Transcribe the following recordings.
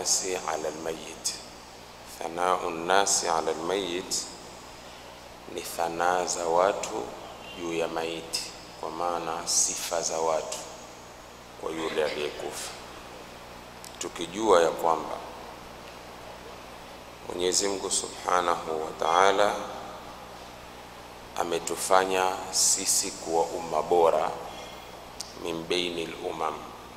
nnasi ala lmayit. Thanau nnasi ala lmayit ni thanaa za watu juu ya maiti, kwa maana sifa za watu kwa yule aliyekufa, tukijua ya kwamba Mwenyezi Mungu Subhanahu wa Ta'ala ametufanya sisi kuwa umma bora min baini lumam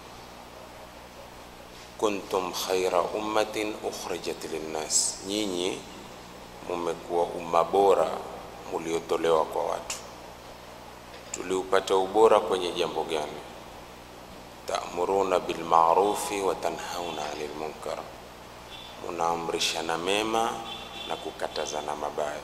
kuntum khaira ummatin ukhrijat linnas, nyinyi mumekuwa umma bora muliotolewa kwa watu. Tuliupata ubora kwenye jambo gani? Ta'muruna bil ma'rufi wa tanhauna 'anil munkar, munaamrishana mema na kukatazana mabaya.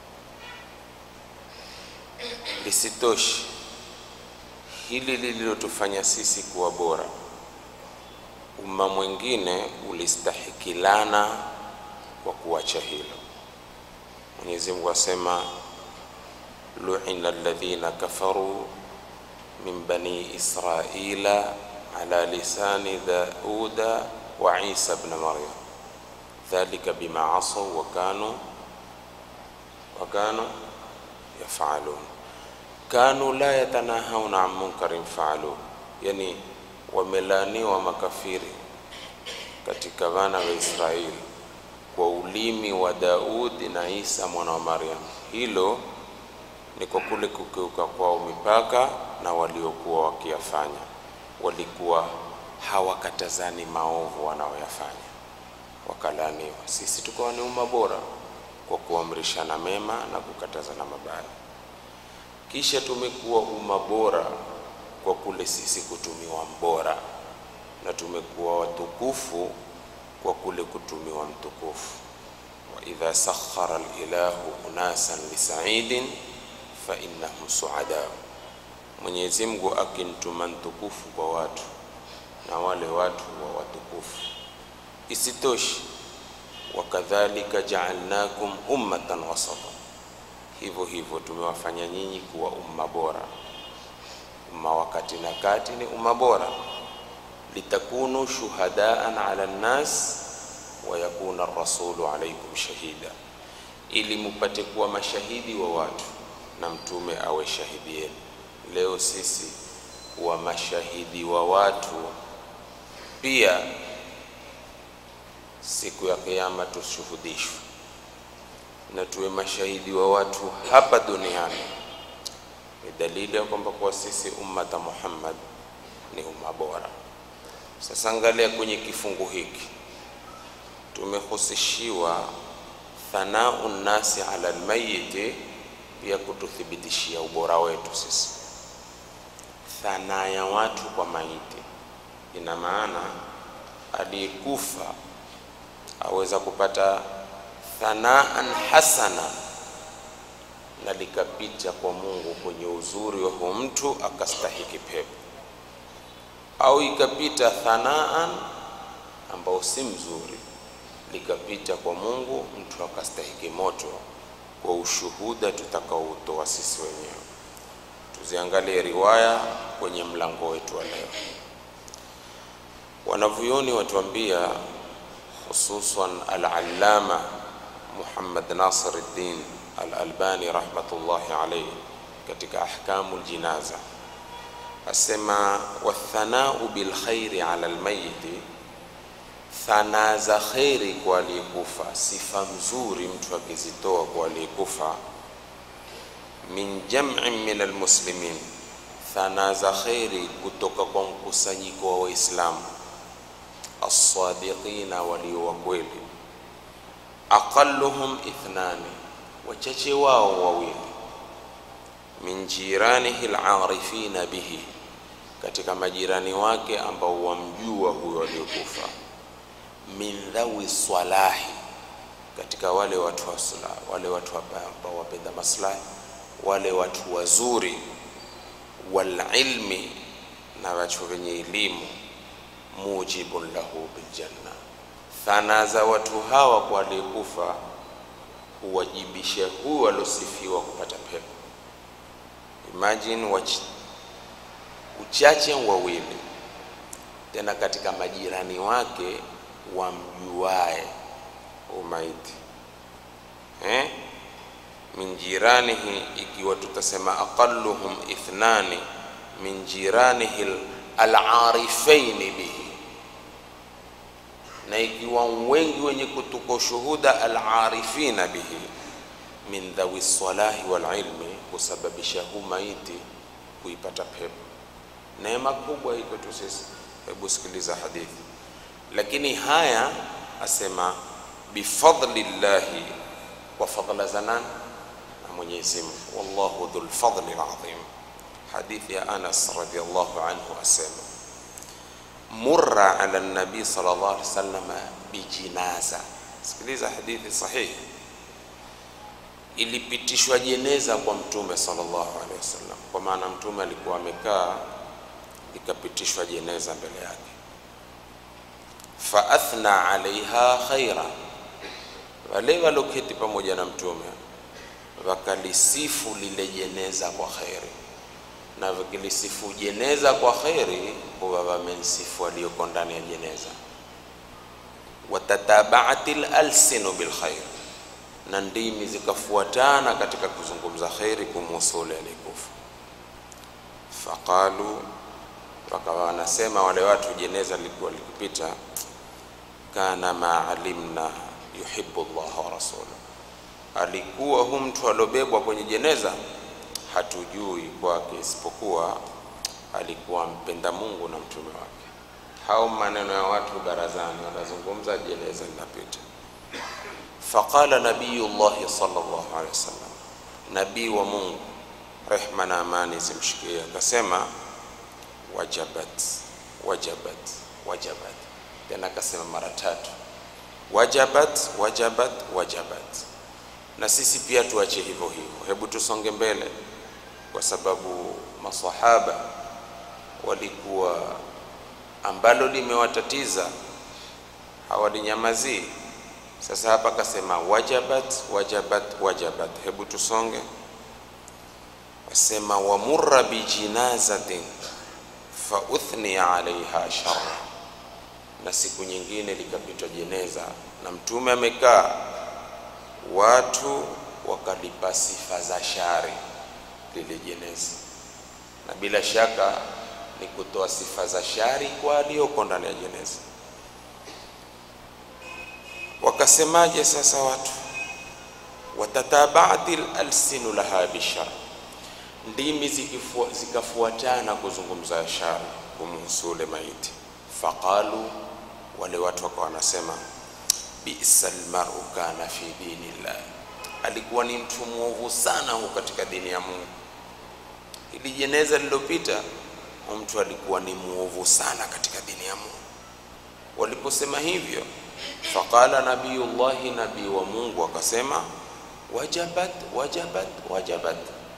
Lisitoshi hili lililotufanya sisi kuwa bora, umma mwingine ulistahikilana kwa kuacha hilo. Mwenyezi Mungu asema lu'ina alladhina kafaru min bani israila ala lisani dauda wa isa ibn maryam dhalika bima asaw wa kanu wa kanu yafalun kanu la yatanahawna an munkarin faalu, yani wamelaaniwa makafiri katika wana wa Israeli kwa ulimi wa Daudi na Isa mwana wa Maryam. Hilo ni kwa kule kukiuka kwao mipaka na waliokuwa wakiyafanya, walikuwa hawakatazani maovu wanaoyafanya, wakalaaniwa. Sisi tukawa ni umma bora kwa kuamrishana mema na kukatazana mabaya. Kisha tumekuwa umma bora kwa kule sisi kutumiwa mbora, na tumekuwa watukufu kwa kule kutumiwa mtukufu. wa idha sakhara lilahu unasan lisaidin fa innahum suada, Mwenyezi Mungu akimtuma mtukufu kwa watu na wale watu wa watukufu. Isitoshi, wakadhalika jaalnakum ummatan wasata hivyo hivyo tumewafanya nyinyi kuwa umma bora. Umma wa kati na kati ni umma bora, litakunu shuhadaan ala nnas wa yakuna rasulu alaikum shahida, ili mupate kuwa mashahidi wa watu na mtume awe shahidi yenu. Leo sisi kuwa mashahidi wa watu pia, siku ya Kiyama tushuhudishwe na tuwe mashahidi wa watu hapa duniani. Ni dalili ya kwamba kuwa sisi ummata Muhammad ni umma bora. Sasa angalia kwenye kifungu hiki, tumehusishiwa thanau nnasi ala almayiti, pia kututhibitishia ubora wetu sisi. Thanaa ya watu kwa maiti ina maana aliyekufa aweza kupata thanaan hasana na likapita kwa Mungu kwenye uzuri wa huyo mtu akastahiki pepo, au ikapita thanaan ambao si mzuri likapita kwa Mungu mtu akastahiki moto, kwa ushuhuda tutakaoutoa sisi wenyewe. Tuziangalie riwaya kwenye mlango wetu wa leo. Wanavyuoni watuambia, hususan al-allama Muhammad Nasiruddin al-Albani rahmatullahi alayhi katika ahkamu ljinaza asema, wathanau bilkhairi ala almayiti, thanaa za kheri kwa aliyekufa, sifa mzuri mtu akizitoa kwa aliyekufa. Min jam'in min almuslimin, thanaa za kheri kutoka kwa mkusanyiko wa Waislamu assadiqina, walio wa kweli aqalluhum ithnani, wachache wao wawili. Min jiranihi alarifina bihi, katika majirani wake ambao wamjua huyo aliyokufa. Min dhawi swalahi, katika wale watu wa sala, wale watu ambao wapenda maslahi, wale watu wazuri. Walilmi, na watu wenye elimu. Mujibun lahu biljanna Thana za watu hawa kwa aliyekufa huwajibisha huyu aliosifiwa kupata pepo. Imagine wach, uchache wawili tena katika majirani wake wamjuae umaiti eh? min jiranihi, ikiwa tutasema aqalluhum ithnani min jiranihi alarifaini bihi, na ikiwa wengi wenye kutuko shuhuda alarifina bihi min dhawi salahi wal ilmi, kusababisha huu maiti kuipata pepo. Neema kubwa iko tu sisi. Hebu sikiliza hadithi, lakini haya asema bifadli llahi, kwa fadla za nani? Na Mwenyezi Mungu. Wallahu dhul fadli azim. Hadithi ya Anas radhiyallahu anhu asema murra ala nabii sallallahu alaihi wasallam bijinaza. Sikiliza hadithi sahihi ilipitishwa jeneza kwa mtume sallallahu alaihi wasallam, kwa maana mtume alikuwa amekaa, likapitishwa jeneza mbele yake. Fa athna alaiha khaira, wale waloketi pamoja na mtume wakalisifu lile jeneza kwa kheri, na wakilisifu jeneza kwa kheri, huwa wamensifu aliyoko ndani ya jeneza. Watatabaati lalsinu bilkhair na ndimi zikafuatana katika kuzungumza kheri kumuhusu yule aliyekufa. Faqalu, wakawa wanasema wale watu, jeneza lilikuwa likipita, kana ma alimna yuhibbu Allah wa rasuluhu, alikuwa hu mtu aliobebwa kwenye jeneza hatujui kwake isipokuwa alikuwa mpenda Mungu na mtume wake. Hao maneno ya watu barazani wanazungumza, jeneza linapita Faqala nabiyullahi sallallahu alaihi wasallam, nabii wa Mungu rehma na amani zimshikie, akasema wajabat wajabat wajabat, tena akasema mara tatu wajabat wajabat wajabat. Na sisi pia tuache hivyo hivyo, hebu tusonge mbele, kwa sababu masahaba walikuwa ambalo limewatatiza hawalinyamazii sasa hapa akasema wajabat wajabat wajabat. Hebu tusonge, asema wamurra bijinazatin fa uthniya alaiha sharra, na siku nyingine likapitwa jeneza na mtume amekaa, watu wakalipa sifa za shari lile jeneza, na bila shaka ni kutoa sifa za shari kwa aliyoko ndani ya jeneza. Wakasemaje sasa watu? watatabaati lalsinu laha bishar, ndimi zikafuatana kuzungumza shari kumuhusu ule maiti. Faqalu, wale watu wakawa wanasema bisa lmaru kana fi dini llah, alikuwa ni mtu mwovu sana huu katika dini ya Mungu. Hili jeneza lilopita, mtu alikuwa ni mwovu sana katika dini ya Mungu. Waliposema hivyo Faqala nabiyullahi, nabii wa Mungu akasema wajabat wajabat wajabat.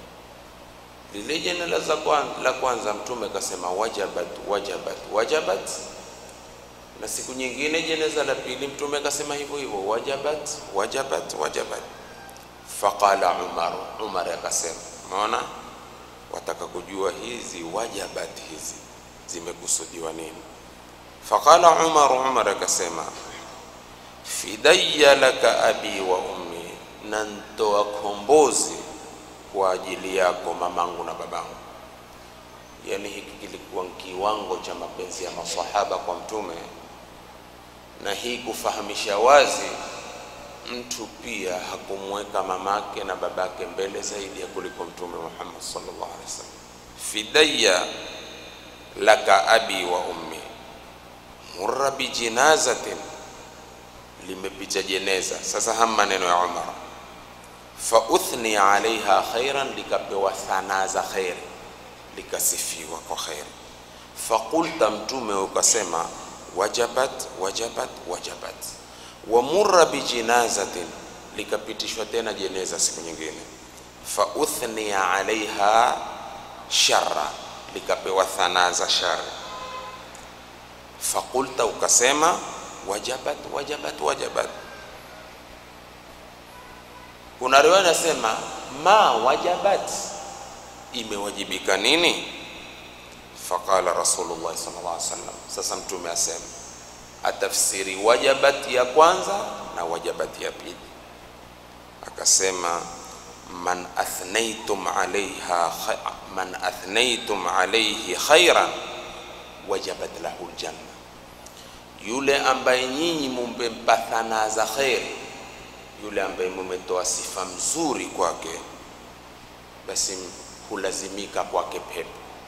Lile jeneza la kwanza mtume akasema wajabat wajabat wajabat, na siku nyingine jeneza la pili mtume akasema hivyo hivyo wajabat wajabat wajabat. Faqala Umar, Umar akasema, umeona, wataka kujua hizi wajabat hizi zimekusudiwa nini? Faqala Umar, Umar akasema fidaya laka abi wa ummi, na ntoa kombozi kwa ajili yako mamangu na babangu. Yani hiki kilikuwa kiwango cha mapenzi ya masahaba kwa mtume, na hii kufahamisha wazi mtu pia hakumweka mamake na babake mbele zaidi ya kuliko mtume Muhammad sallallahu alaihi wasallam. Fidaya laka abi wa ummi, murra bijinazatin limepita jeneza. Sasa hama maneno ya Umar, fa uthni alaiha khairan, likapewa thanaa za khairi, likasifiwa kwa khairi. Faqulta, mtume ukasema wajabat wajabat wajabat. Wa murra bijinazatin, likapitishwa tena jeneza siku nyingine. Fa uthni alaiha sharra, likapewa thanaa za shari. Faqulta, ukasema wajabat wajabat wajabat. Kuna riwaya inasema ma wajabat, imewajibika nini? Faqala Rasulullah sallallahu alaihi wasallam, sasa mtume asema atafsiri wajabat ya kwanza na wajabat ya pili, akasema man athnaytum alaiha man athnaytum alaihi khairan wajabat lahu ljanna, yule ambaye nyinyi mumempa thana za kheri, yule ambaye mumetoa sifa mzuri kwake, basi hulazimika kwake pepo.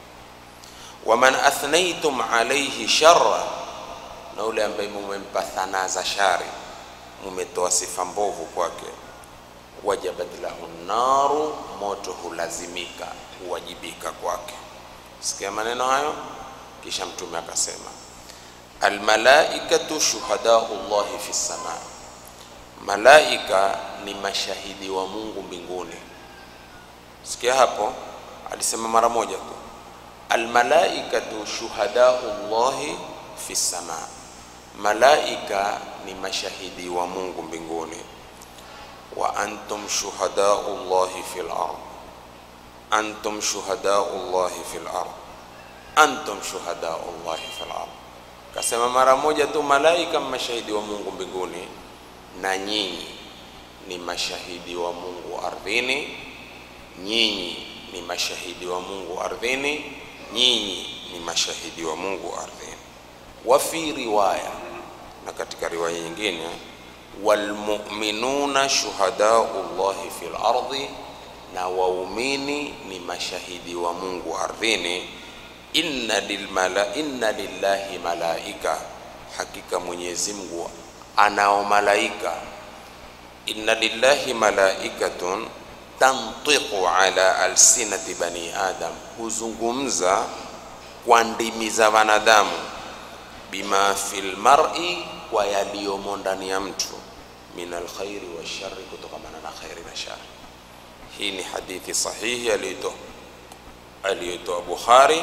Waman athnaytum alaihi sharra, na yule ambaye mumempa thana za shari, mumetoa sifa mbovu kwake wajabat lahu naru, moto hulazimika huwajibika kwake. Sikia maneno hayo. Kisha Mtume akasema almalaikatu shuhadau llahi fi sama, malaika ni mashahidi wa Mungu mbinguni. Sikia hapo, alisema mara moja tu, almalaikatu shuhadau llahi fi sama, malaika ni mashahidi wa Mungu mbinguni wa antum shuhadau llahi fil ard, antum shuhadau llahi fil ard, antum shuhadau llahi fil ard. Kasema mara moja tu, malaika mashahidi wa Mungu mbinguni, na nyinyi ni mashahidi wa Mungu ardhini, nyinyi ni mashahidi wa Mungu ardhini, nyinyi ni mashahidi wa Mungu ardhini. Wa fi riwaya, na katika riwaya nyingine walmuminuna shuhadau llahi fil ardi, na waumini ni mashahidi wa Mungu ardhini. Inna, lilmala, inna lillahi malaika, hakika Mwenyezi Mungu anao malaika. Inna lillahi malaikatun tantiqu ala alsinati bani adam, huzungumza kwa ndimi za wanadamu, bima fil mar'i, kwa yaliyomo ndani ya mtu min alkhairi washari, kutokamana na khairi na shari. Hii ni hadithi sahihi aliyotoa aliyotoa Bukhari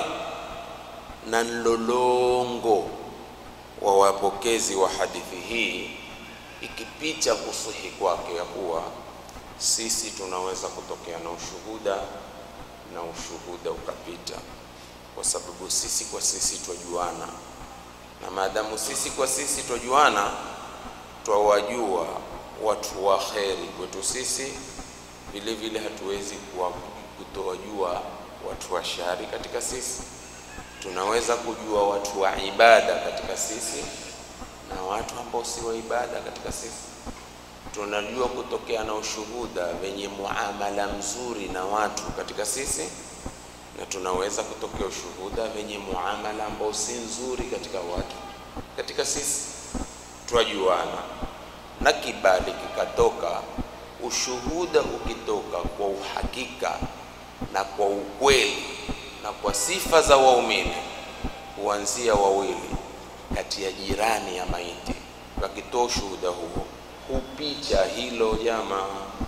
na mlolongo wa wapokezi wa hadithi hii ikipicha kusihi kwake ya kuwa sisi tunaweza kutokea na ushuhuda na ushuhuda ukapita, kwa sababu sisi kwa sisi twajuana, na maadamu sisi kwa sisi twajuana twawajua watu wa kheri kwetu sisi, vile vile hatuwezi kutowajua watu wa shari katika sisi. Tunaweza kujua watu wa ibada katika sisi na watu ambao si wa ibada katika sisi. Tunajua kutokea na ushuhuda wenye muamala mzuri na watu katika sisi, na tunaweza kutokea ushuhuda wenye muamala ambao si nzuri katika watu katika sisi twajuana na kibali kikatoka, ushuhuda ukitoka kwa uhakika na kwa ukweli na kwa sifa za waumini, kuanzia wawili kati ya jirani ya maiti, wakitoa ushuhuda huo, hupicha hilo jamaa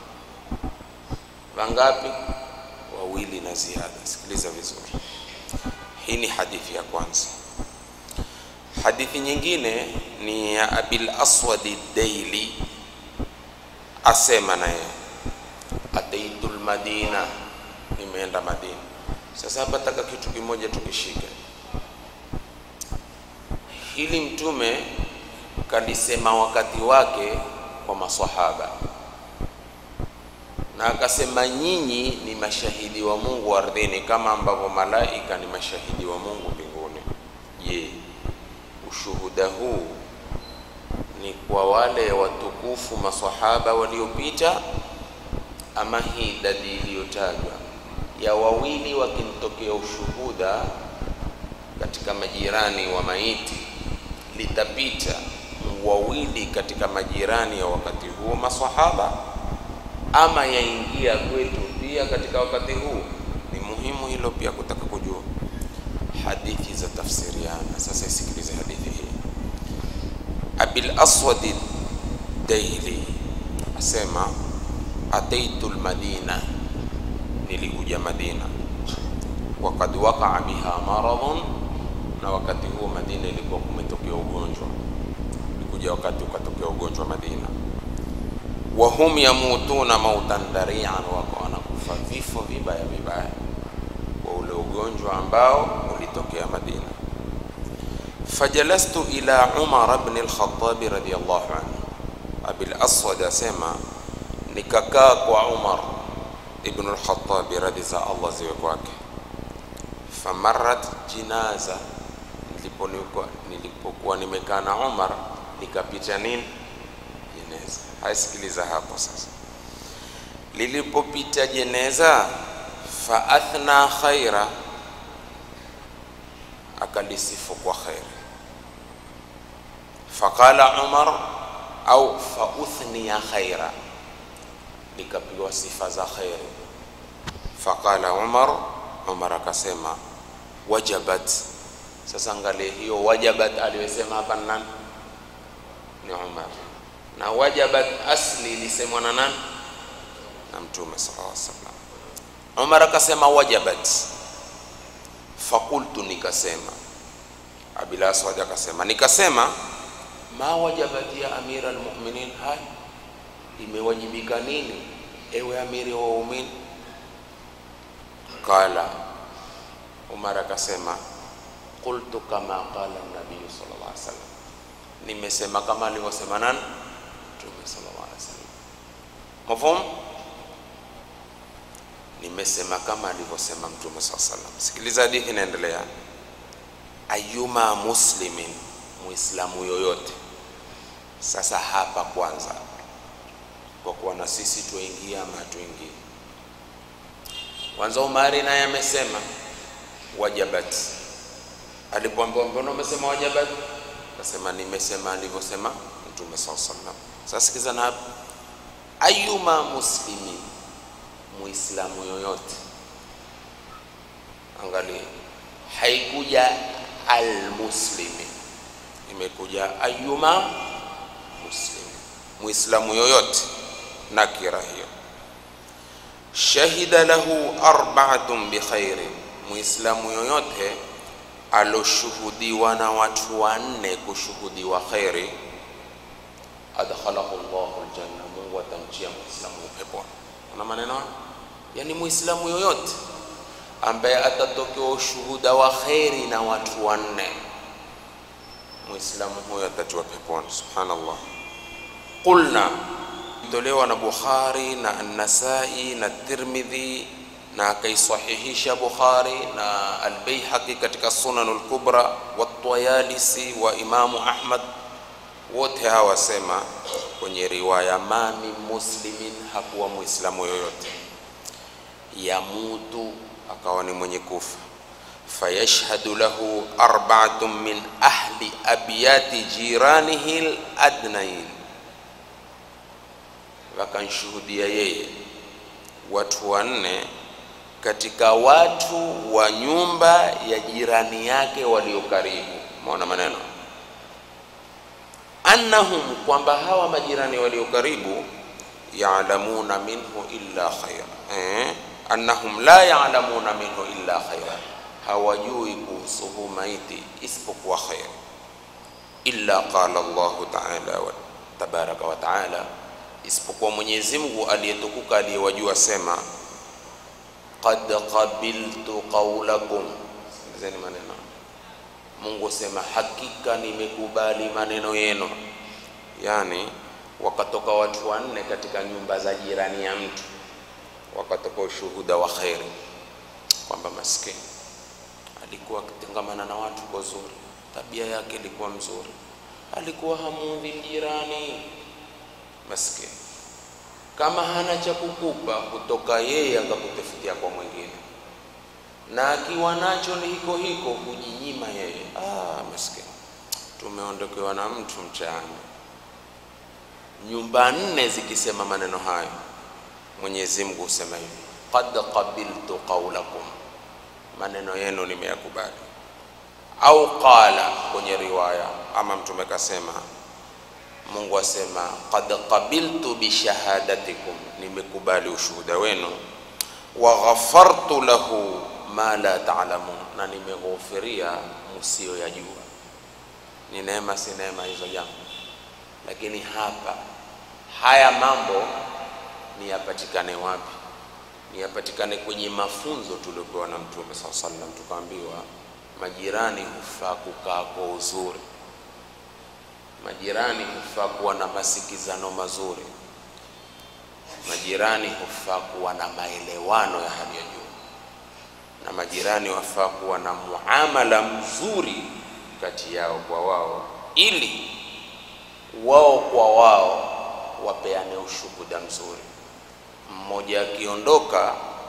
wangapi? Wawili na ziada. Sikiliza vizuri, hii ni hadithi ya kwanza. Hadithi nyingine ni ya Abil Aswadi Daili, asema naye ataitu lmadina, nimeenda Madina. Sasa hapa taka kitu kimoja tukishike hili, Mtume kalisema wakati wake kwa maswahaba, na akasema nyinyi ni mashahidi wa Mungu ardhini kama ambavyo malaika ni mashahidi wa Mungu mbinguni. Je, ushuhuda huu ni kwa wale watukufu maswahaba waliopita, ama hii idadi iliyotajwa ya wawili wakimtokea ushuhuda katika majirani wa maiti litapita wawili katika majirani ya wakati huo maswahaba, ama yaingia kwetu pia katika wakati huu? Ni muhimu hilo pia kutaka kujua hadithi za tafsiriana. Sasa isikilize hadithi hii. Abil Aswad Daili asema ataitu lmadina, nilikuja Madina, wakad waqaa biha maradhun, na wakati huo Madina ilikuwa kumetokea ugonjwa, ilikuja wakati ukatokea ugonjwa Madina. Wahum yamutuna mautan dharian, wako wanakufa vifo vibaya vibaya kwa ule ugonjwa ambao ulitokea Madina. fajalastu ila Umar ibn al-Khattab radiyallahu anhu. Abil Aswad asema nikakaa kwa Umar ibn al-Khattab radhi za Allah ziwe kwake. Famarat jinaza, nilipokuwa nilipokuwa nimekaa na Umar nikapita nini jeneza. Haisikiliza hapo sasa, lilipopita jeneza, fa athna khaira, akalisifu kwa khairi. Faqala Umar au fa uthniya khaira, likapigwa sifa za khairi. Faqala Umar, Umar akasema wajabat. Sasa angalia hiyo wajabat aliyosema hapa ni nani? Ni Umar, na wajabat asli ilisemwa na nani? Na Mtume sallallahu alaihi wasallam. Umar akasema wajabat, fakultu, nikasema. Abil Aswad akasema, nikasema ma wajabat ya amira almu'minin, hai imewajibika nini ewe amiri wa waumini? Qala Umar akasema qultu kama qala nabiyu sallallahu alaihi wasallam, nimesema kama alivyosema nani? Mtume sallallahu alaihi wasallam. Mafhum? Nimesema kama alivyosema Mtume sallallahu alaihi wasallam. Sikiliza hadithi inaendelea. Ayuma muslimin, muislamu yoyote. Sasa hapa kwanza, kwa kuwa na sisi tuingia ama hatuingii, kwanza Umari naye amesema wajabat alipoambiwa mbona umesema wajabat, akasema nimesema alivyosema Mtume saa sallam. Sasa sikiza na hapa, ayuma muslimi, muislamu yoyote. Angalia, haikuja almuslimi, imekuja ayuma muslimi, muislamu yoyote, nakira hiyo. Shahida lahu arba'atun bikhairin, muislamu yoyote aloshuhudiwa na watu wanne kushuhudiwa kheri, adkhalahu llahu aljanna, Mungu atamtia muislamu peponi. Kuna maneno yani, muislamu yoyote ambaye atatokewa ushuhuda wa kheri na watu wanne, muislamu huyo atatiwa peponi. Subhanallah. Qulna, tolewa na Bukhari na An-Nasai na Tirmidhi na akaisahihisha Bukhari na Albaihaqi katika Sunan al-Kubra wa Tayalisi wa Imamu Ahmad, wote hawa wasema kwenye riwaya, ma min muslimin, hakuwa muislamu yoyote yamutu, akawa ni mwenye kufa, fayashhadu lahu arba'atun min ahli abyati jiranihi al-adnain, wakanshuhudia yeye watu wanne katika watu wa nyumba ya jirani yake walio karibu. Maona maneno annahum, kwamba hawa majirani walio karibu, ya'lamuna minhu illa khaira eh, annahum la ya'lamuna minhu illa khaira, hawajui kuhusu huu maiti isipokuwa khair. Illa qala Allahu ta'ala wa tabaraka wa ta'ala, isipokuwa Mwenyezi Mungu aliyetukuka aliyewajua sema qad qabiltu qawlakum, sikilizeni maneno. Mungu sema hakika nimekubali maneno yenu. Yani wakatoka watu wanne katika nyumba za jirani ya mtu, wakatoka ushuhuda wa kheri kwamba maskini alikuwa akitengamana na watu kwa zuri, tabia yake ilikuwa mzuri, alikuwa hamuudhi jirani. Maskini kama hana cha kukupa kutoka yeye akakutafutia kwa mwingine, na akiwa nacho ni hiko hiko kujinyima yeye. Ah, maskini, tumeondokewa na mtu mchana. Nyumba nne zikisema maneno hayo, Mwenyezi Mungu husema hivi, qad qabiltu qawlakum, maneno yenu nimeyakubali. Au qala, kwenye riwaya ama mtume kasema Mungu asema qad qabiltu bishahadatikum, nimekubali ushuhuda wenu. Wa ghafartu lahu ma la ta'lamun, na nimeghufiria msiyoyajua. Ni neema, si neema hizo jambo? Lakini hapa haya mambo ni yapatikane wapi? Ni yapatikane kwenye mafunzo tuliopewa na Mtume sallallahu alaihi wasallam, tukaambiwa majirani hufaa kukaa kwa uzuri, majirani hufaa kuwa na masikizano mazuri, majirani hufaa kuwa na maelewano ya hali ya juu, na majirani wafaa kuwa na muamala mzuri kati yao kwa wao, ili wao kwa wao wapeane ushuhuda mzuri. Mmoja akiondoka,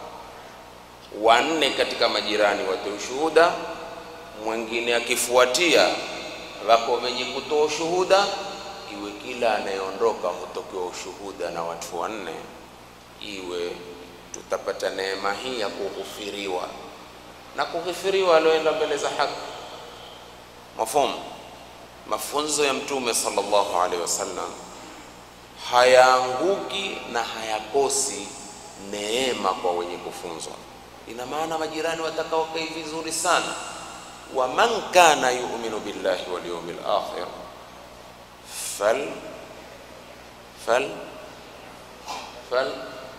wanne katika majirani watoe ushuhuda, mwingine akifuatia, wako wenye kutoa ushuhuda, iwe kila anayeondoka hutokewa ushuhuda na watu wanne, iwe tutapata neema hii ya kughufiriwa na kughufiriwa alioenda mbele za haki. Mafumu, mafunzo ya Mtume sallallahu alaihi wasallam hayaanguki na hayakosi neema kwa wenye kufunzwa. Ina maana majirani watakaokaa vizuri sana, wa man kana yu'minu billahi wal yawmil akhir fal fal fal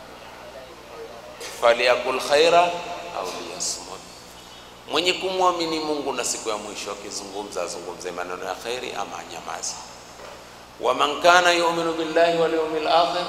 falyakul khaira au liyasmut, mwenye kumwamini Mungu na siku ya mwisho akizungumza azungumze maneno ya khairi ama anyamazi. wa man kana yu'minu billahi wal yawmil akhir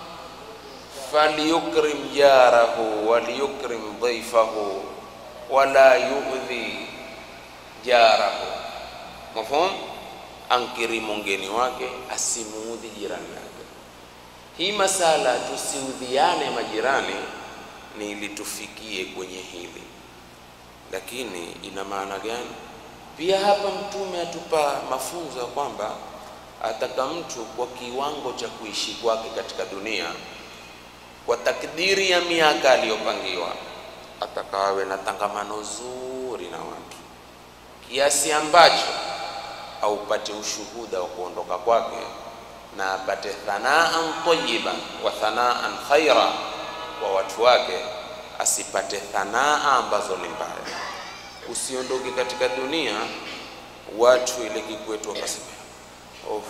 falyukrim jarahu walyukrim dhaifahu wala yu'dhi jarahu. Mafhum, ankirimu mgeni wake asimuudhi jirani yake. Hii masala tusiudhiane majirani ni ili tufikie kwenye hili, lakini ina maana gani? Pia hapa Mtume atupa mafunzo ya kwamba ataka mtu kwa kiwango cha kuishi kwake katika dunia kwa takdiri ya miaka aliyopangiwa, atakawe na tangamano zuri na watu kiasi ambacho aupate ushuhuda wa kuondoka kwake na apate thanaan tayyiba wa thanaan khaira kwa watu wake, asipate thanaa ambazo ni mbaya. Usiondoke katika dunia watu ile kikwetu wakasema oh,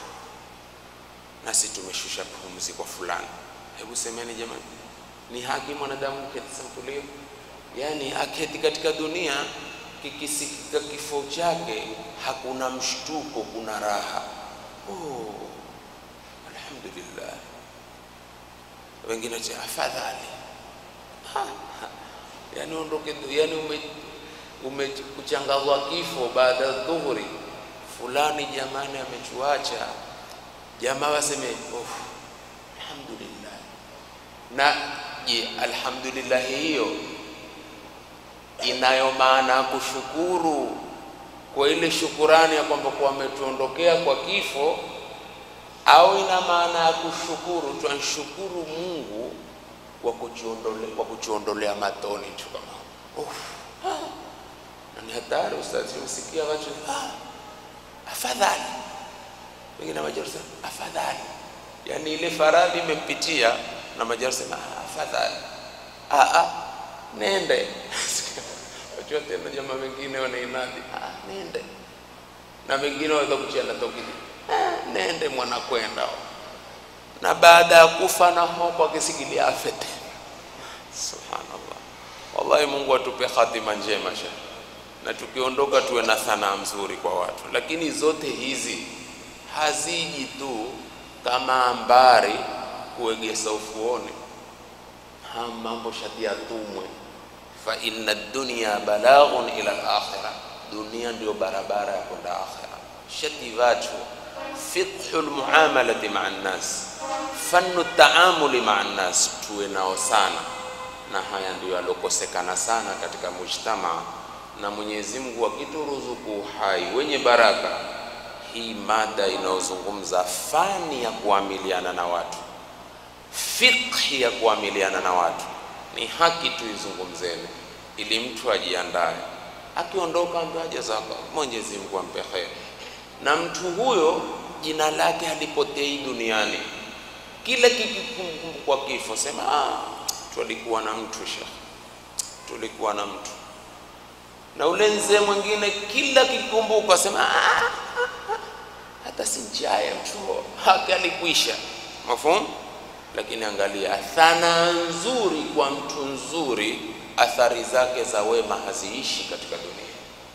nasi tumeshusha pumzi kwa fulani. Hebu semeni jamani, ni haki mwanadamu kuketi sampulio? Yaani aketi katika dunia, kikisikika kifo chake hakuna mshtuko, kuna raha. Oh, alhamdulillah. Wengine cha afadhali ha, ha. Yani ondoke, yani ume umekuchangazwa kifo baada ya dhuhuri, fulani jamani amechuacha, jamaa waseme oh, alhamdulillah. Na je, alhamdulillah hiyo inayo maana ya kushukuru kwa ile shukurani ya kwamba kwa ametuondokea kwa kifo, au ina maana ya kushukuru tunashukuru Mungu kwa kujiondolea kwa kujiondolea matoni tu kama oh, na ni hatari ustazi, usikia watu ah, afadhali wengine majarusa afadhali, yani ile faradhi imempitia na majarusa ah, afadhali ah, ah, nende wajua tena jamaa wengine wanainadi ah, nende na wengine waweza kuchana tokidi ah, nende mwana kwenda na baada ya kufa na hopo akisikilia afe tena. Subhanallah, wallahi Mungu atupe hatima njema sha na tukiondoka tuwe na sanaa mzuri kwa watu, lakini zote hizi haziji tu kama ambari kuegesa ufuoni. Ha, mambo shati yatumwe, fa inna dunya balaghun ila al-akhirah, dunia ndio barabara ya kwenda akhira. Shati watu fiqhu lmuamalati maa nnas, fannu taamuli maa nnas, tuwe nao sana, na haya ndio yalokosekana sana katika mujtamaa na Mwenyezi Mungu akituruzuku uhai wenye baraka, hii mada inayozungumza fani ya kuamiliana na watu, fiqhi ya kuamiliana na watu, ni haki tuizungumzeni, ili mtu ajiandae, akiondoka ambaye jazaka, Mwenyezi Mungu ampe kheri, na mtu huyo jina lake halipotei duniani. Kila kikikumbuka kwa kifo, sema ah, tulikuwa na mtu shekh, tulikuwa na mtu na ule mzee mwingine kila kikumbuka sema ah, ah, ah, hata si njaya mtu haki alikwisha mafhumu. Lakini angalia thana nzuri kwa mtu nzuri, athari zake za wema haziishi katika dunia.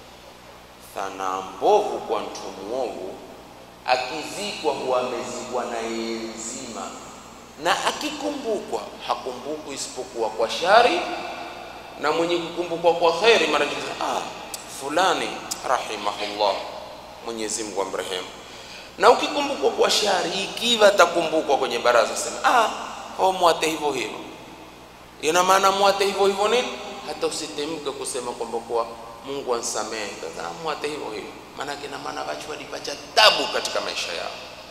thana mbovu kwa mtu mwovu akizikwa huwa amezikwa na yeye nzima, na akikumbukwa hakumbukwi isipokuwa kwa shari, na mwenye kukumbukwa kwa kheri mara nyingi ah, fulani rahimahullah, Mwenyezi Mungu amrehemu. Na ukikumbukwa kwa shari, ikiwa atakumbukwa kwenye baraza, sema ah, ho mwate hivyo hivyo. Ina maana mwate hivyo hivyo nini? Hata usitemke kusema kwamba kwa Mungu ansamehe, kaza mwate hivyo hivyo, maana kina maana watu walipata tabu katika maisha yao.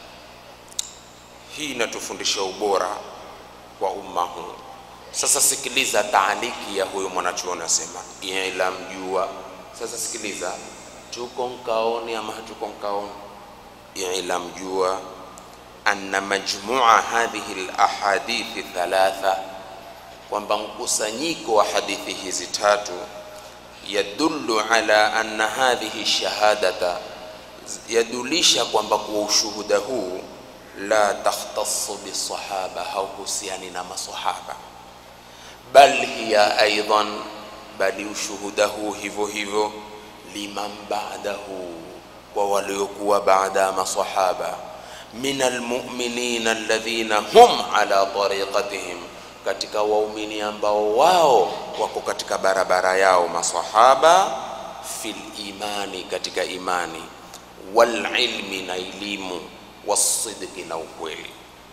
Hii inatufundisha ubora wa umma huu. Sasa sikiliza taaliki ya huyu mwanachuoni asema, ila mjua. Sasa sikiliza, tuko nkaoni ama hatuko nkaoni? Ila mjua anna majmua hadhihi alahadithi thalatha, kwamba mkusanyiko wa hadithi hizi tatu yadullu ala anna hadhihi shahadata, yadulisha kwamba kwa ushuhuda huu la takhtassu bisahaba, hauhusiani na masahaba, bal hiya aidan, bali ushuhuda huu hivyo hivyo liman ba'dahu, kwa waliokuwa baada ya masahaba, min almu'minina alladhina hum ala tariqatihim katika waumini ambao wao wako katika barabara yao masahaba, fil imani, katika imani, wal ilmi, na elimu, wasidqi, na ukweli.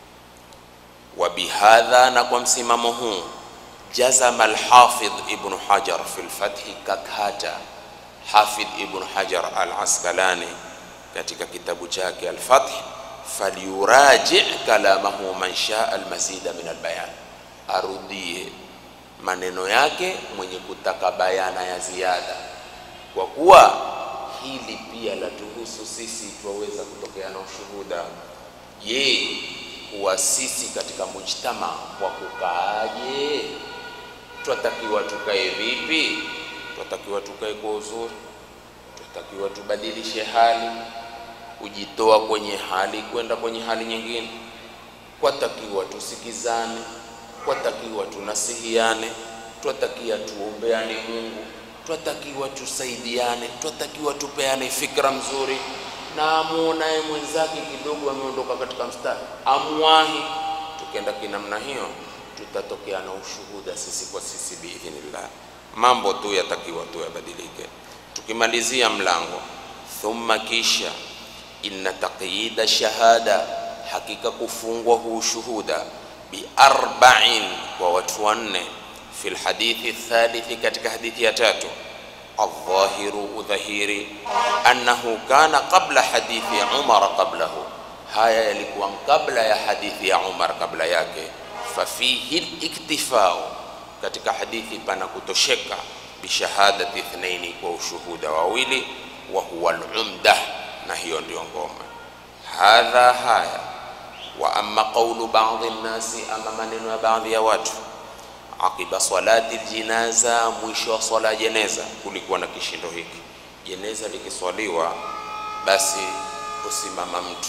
Wa bihadha, na kwa msimamo huu, jazama alhafidh ibn Hajar fi lfathi, kakata Hafidh ibn Hajar al-Asqalani katika kitabu chake Al-Fath, falyuraji kalamahu man shaa almazida min albayan arudie maneno yake mwenye kutaka bayana ya ziada, kwa kuwa hili pia latuhusu sisi, twaweza kutokea na ushuhuda. Je, kuwa sisi katika mujtama wa kukaaje? Twatakiwa tukae vipi? Twatakiwa tukae kwa uzuri? Twatakiwa tubadilishe hali, kujitoa kwenye hali kwenda kwenye hali nyingine? Kwatakiwa tusikizane twatakiwa tunasihiane, twatakiwa tuombeane Mungu, twatakiwa tusaidiane, twatakiwa tupeane fikra mzuri, na amuonaye mwenzake kidogo ameondoka katika mstari amwahi. Tukenda kinamna hiyo, tutatokea na ushuhuda sisi kwa sisi biidhnillah. Mambo tu yatakiwa tu yabadilike. Tukimalizia mlango, thumma, kisha inna taqyida shahada, hakika kufungwa huu ushuhuda biarba'in kwa watu wanne, fi lhadithi thalithi, katika hadithi ya tatu. Aldhahiru, udhahiri, annahu kana qabla hadithi ya Umar qablahu, haya yalikuwa kabla ya hadithi ya Umar kabla yake. Fafihi liktifau, katika hadithi pana kutosheka, bishahadati ithnaini, kwa ushuhuda wawili, wa huwa lumda, na hiyo ndio ngoma. Hadha, haya wa amma qawlu ba'dhi nnasi, ama maneno ya baadhi ya watu, aqiba salati ljinaza, mwisho wa swala ya jeneza. Kulikuwa na kishindo hiki, jeneza likiswaliwa, basi husimama mtu,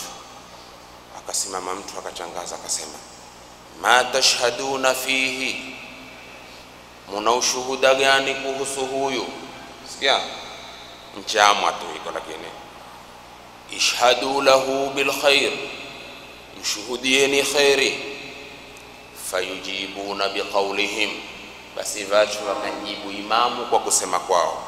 akasimama mtu akachangaza, akasema ma tashhaduna fihi, muna ushuhuda gani kuhusu huyu? Sikia mchamwa tu hiko, lakini ishhadu lahu bilkhair mshuhudieni kheri. Fayujibuna biqaulihim, basi watu wakajibu imamu kwa kusema kwao,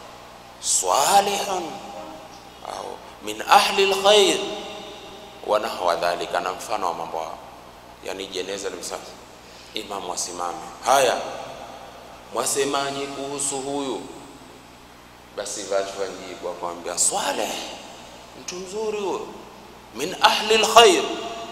salihun au min ahli lkhair wa nahwa dhalika, na mfano wa mambo hao. Yani jeneza limsa, imamu asimame, haya mwasemaje kuhusu huyu? Basi watu wajibu wakamwambia, salih, mtu mzuri huyo, min ahli lkhair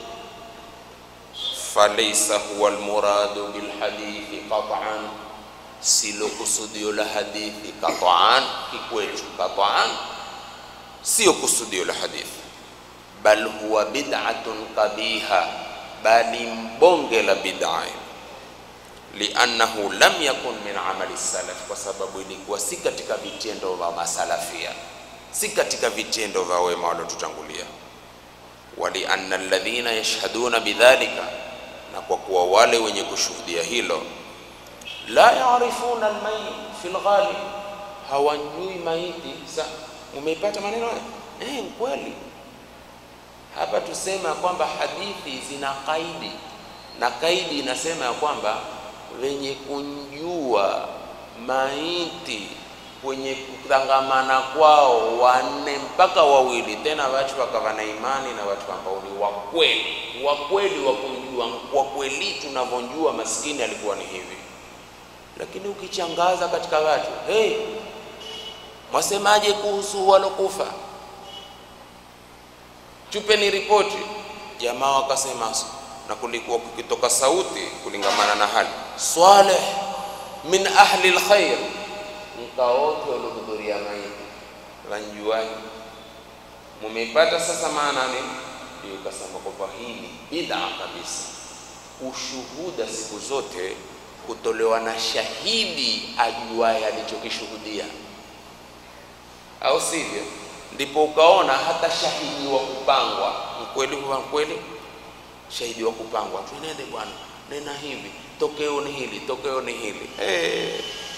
falaysa huwa almuradu bilhadithi qat'an, silo kusudio la hadithi qat'an, kikwetu qat'an sio kusudio la hadithi, bal huwa bid'atun qabiha, bali mbonge la bid'a, liannahu lam yakun min amali salaf, kwa sababu ilikuwa si katika vitendo vya masalafia, si katika vitendo vya wema waliotutangulia. Walianna alladhina yashhaduna bidhalika na kwa kuwa wale wenye kushuhudia hilo, la yarifuna almayit fi lghalib, hawajui maiti sa Umeipata maneno haya? Eh, kweli. Hapa tusema kwamba hadithi zina kaidi, na kaidi inasema ya kwamba wenye kunjua maiti kwenye kutangamana kwao wanne mpaka wawili, tena watu wakawa na imani na watu ambao ni wakweli, wakweli wa kumjua kwa kweli. Tunavyojua maskini alikuwa ni hivi, lakini ukichangaza katika watu, hey, mwasemaje kuhusu walokufa? Chupeni ripoti. Jamaa wakasema, na kulikuwa kukitoka sauti kulingamana na hali Swaleh min ahli lkhair, mkawote waliohudhuria maiti wanjuaji, mumeipata sasa maana nini? Ndio ikasema kwamba hii ni bid'a kabisa. Ushuhuda siku zote kutolewa na shahidi ajuaye alichokishuhudia, au sivyo? Ndipo ukaona hata shahidi wa kupangwa mkweli, huwa mkweli, shahidi wa kupangwa, tuenende bwana, nena hivi, tokeo ni hili, tokeo ni hili. Hey,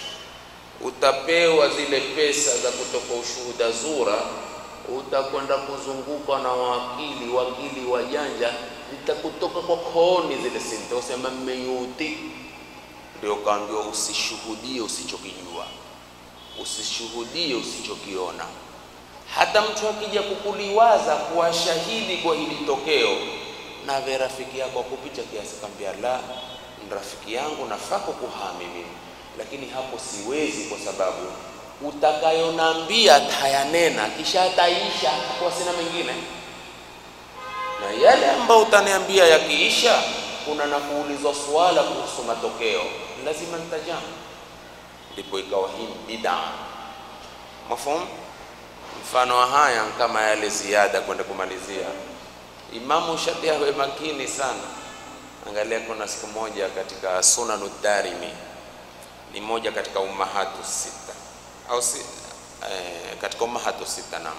utapewa zile pesa za kutoka ushuhuda zura, utakwenda kuzunguka na wakili wakili wajanja, zitakutoka kwa kooni zile sente, usema mmeyuti. Ndio kaambiwa usishuhudie usichokijua, usishuhudie usichokiona hata mtu akija kukuliwaza kuwa shahidi kwa hili tokeo, nawe rafiki yako akupita kiasi, kambia la, ni rafiki yangu, nafaa kukuhami mimi, lakini hapo siwezi, kwa sababu utakayonambia tayanena, kisha ataisha, kwa sina mengine, na yale ambayo utaniambia yakiisha, kuna na kuulizwa swala kuhusu matokeo, lazima nitajamu. Ndipo ikawa hii bid'a, mafhumu Mfano wa haya kama yale ziada kwenda kumalizia, Imamu Shafi awe makini sana. Angalia, kuna siku moja katika Sunanu Darimi, ni moja katika ummahatu sita au si, eh, katika ummahatu sita na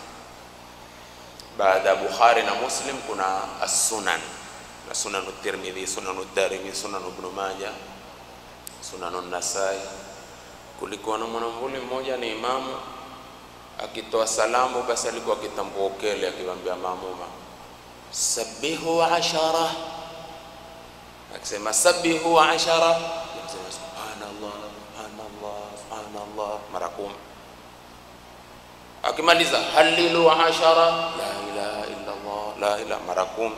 baada ya Bukhari na Muslim kuna as-Sunan na Sunanu Tirmidhi, Sunanu Darimi, Sunanu Ibn Majah, Sunanu Nasai. Kulikuwa na mwanamvuli mmoja ni imamu akitoa salamu basi alikuwa akitambua ukele, akiwaambia maamuma sabihu ashara, akisema sabihu ashara, akisema subhanallah subhanallah subhanallah mara kumi. Akimaliza halilu ashara, la ilaha illa Allah la ilaha mara kumi.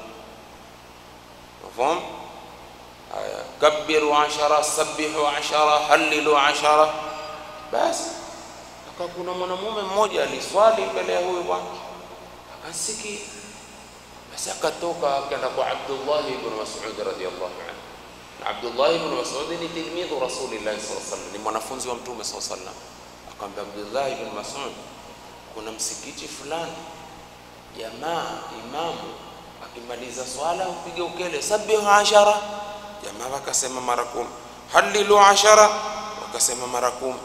Mafhum? Haya, kabbiru ashara, sabihu ashara, halilu ashara, basi kuna mwanamume mmoja aliswali mbele ya huyu bwana akasikia, basi akatoka akaenda kwa Abdullah ibn Mas'ud radhiyallahu anhu. Na Abdullah ibn Mas'ud ni tilmidhu Rasulillah sallallahu alaihi wasallam, ni mwanafunzi wa Mtume sallallahu alaihi wasallam. Akamwambia Abdullah ibn Mas'ud, kuna msikiti fulani, jamaa imamu akimaliza swala upige ukele sabihu ashara, jamaa wakasema mara kumi, halilu ashara, wakasema mara kumi.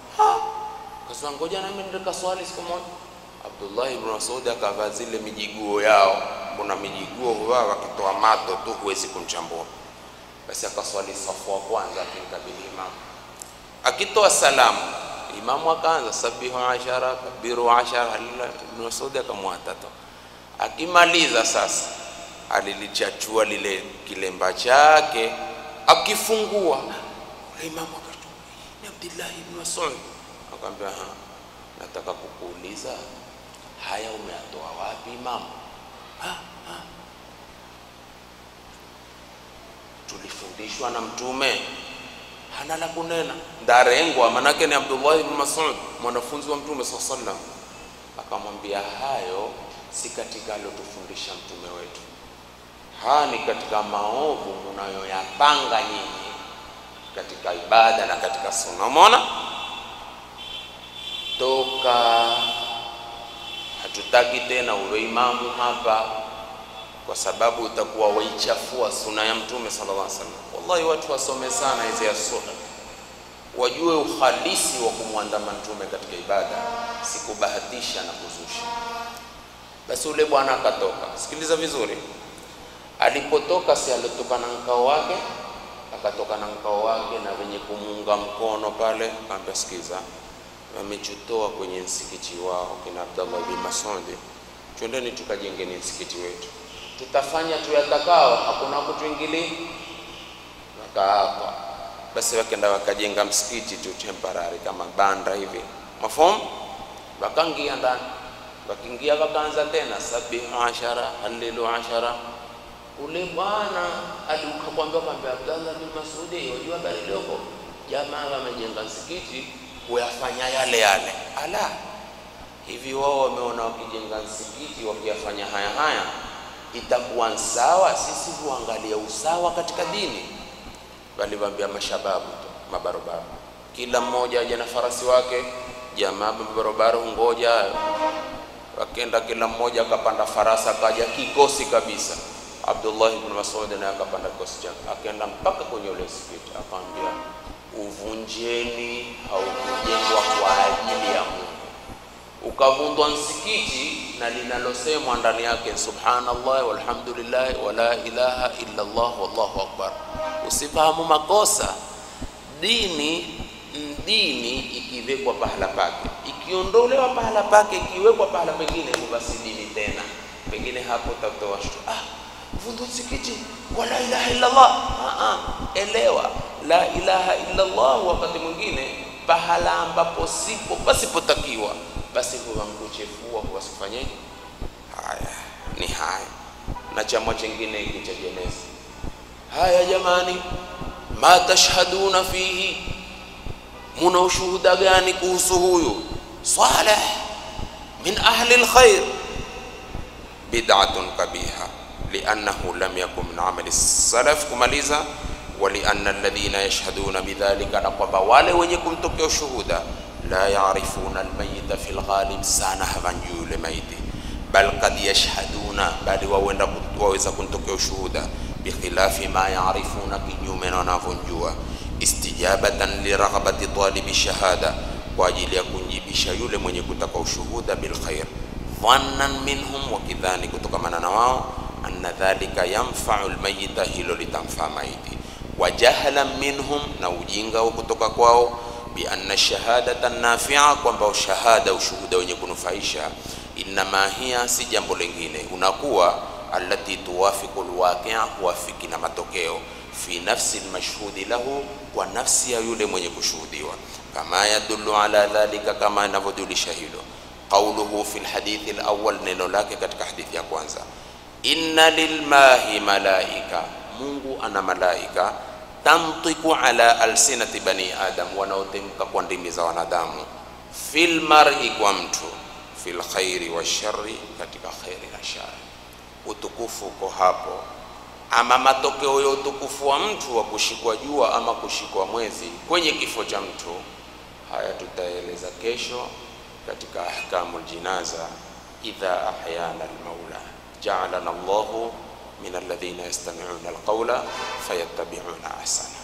Kasema ngoja nami ndio swali siku moja. Abdullah ibn Mas'ud akavaa zile mijiguo yao, kuna mijiguo huwa wakitoa mato tu huwezi kumchambua. Basi akaswali safu wa kwanza akimkabili imamu, akitoa salamu imamu akaanza sabihu ashara kabiru ashara, ibn Mas'ud akamwata tu. Akimaliza sasa, alilichachua lile kilemba chake, akifungua imamu akatoa ni Abdullah ibn Mas'ud Akamwambia, ha, nataka kukuuliza haya umeyatoa wapi imamu? Ha, ha. Tulifundishwa na Mtume, hana la kunena, ndarengwa. Manake ni Abdullah ibn Mas'ud, mwanafunzi wa Mtume sallallahu alaihi wasallam. Akamwambia, hayo si katika alotufundisha mtume wetu, haya ni katika maovu munayoyapanga nyinyi katika ibada na katika sunna. Umeona? Toka, hatutaki tena uwe imamu hapa, kwa sababu utakuwa waichafua suna ya mtume sallallahu alaihi wasallam. Wallahi, watu wasome sana hizi ya sunna, wajue uhalisi wa kumwandama mtume katika ibada, si kubahatisha na kuzusha. Basi ule bwana akatoka. Sikiliza vizuri, alipotoka, si alitoka na mkao wake, akatoka na mkao wake na wenye kumuunga mkono pale, akamwambia sikiza wamechutoa kwenye msikiti wao kina Abdallah bin Mas'ud, twendeni tukajengeni msikiti wetu, tutafanya tuyatakao, hakuna kutuingilia. Wakaapa basi, wakenda wakajenga msikiti tu temporary kama banda hivi mafomu, wakaingia ndani, wakiingia wakaanza tena sabihu ashara halilu ashara ule bwana alikakwambia kwamba Abdallah bin Masudi, wajua habari iliyoko, jamaa wamejenga msikiti kuyafanya yale yale. Ala, hivi wao wameona wakijenga msikiti wakiyafanya haya haya itakuwa sawa? Sisi huangalia usawa katika dini. Waliwaambia mashababu tu, mabarobaro, kila mmoja aje na farasi wake. Jamaa mabarobaro ngoja, wakenda kila mmoja akapanda farasi, akaja kikosi kabisa Abdullah ibn Mas'ud naye akapanda kikosi chake akaenda mpaka kwenye ule msikiti, akamwambia uvunjeni, haukujengwa kwa ajili ya Mungu. Ukavundwa msikiti na linalosemwa ndani yake subhanallah walhamdulillah wala ilaha illa Allah wallahu akbar. Usifahamu makosa. Dini dini ikiwekwa pahala pake, ikiondolewa pahala pake, ikiwekwa pahala pengine, basi dini tena pengine hapo utatoa shtu ah vundu msikiti kwa la ilaha illa Allah. Ah, elewa la ilaha illa Allah, wakati mwingine pahala ambapo sipo pasipotakiwa, basi huwa mkuchefua huwasifanyeje? Haya ni haya, na chama chingine hiki cha jenezi. Haya jamani, ma tashhaduna fihi, muna ushuhuda gani kuhusu huyu Saleh min ahli alkhair? Bid'atun kabiha liannahu lam yakun min amali salaf, kumaliza walianna alladhina yashhaduna bidhalika, na kwamba wale wenye kumtokea ushuhuda la yarifuna almayita fi lghalib, sana havanjui yule maiti, bal kad yashhaduna, bali wawenda waweza kumtokea ushuhuda bikhilafi ma yarifuna, kinyume na wanavyonjua, istijabatan liraghabati talibi shahada, kwa ajili ya kunjibisha yule mwenye kutaka ushuhuda bilkhair, dhannan minhum, wakidhani kutokamana na wao anna dhalika yanfau almayita, hilo litamfaa maiti. Wa jahlan minhum, na ujinga wa kutoka kwao, bi anna shahadata nafia, kwamba shahada ushuhuda wenye kunufaisha, innama hiya, si jambo lingine, unakuwa allati tuwafiqu alwaqia, huwafiki na matokeo fi nafsi almashhudi lahu, kwa nafsi ya yule mwenye kushuhudiwa, kama yadullu ala dhalika, kama inavyojulisha hilo qauluhu fi alhadithi alawwal, neno lake katika hadithi ya kwanza inna lilmahi malaika, Mungu ana malaika tamtiku ala alsinati bani adam, wanaotemka kwa ndimi za wanadamu, fil mar'i, kwa mtu, fil khairi wa shari, katika khairi na shari. Utukufu uko hapo. Ama matokeo ya utukufu wa mtu wa kushikwa jua ama kushikwa mwezi kwenye kifo cha mtu, haya tutaeleza kesho katika ahkamul jinaza, idha ahyana almaula ja'alana Allahu min alladhina yastami'una alqawla fayattabi'una ahsana.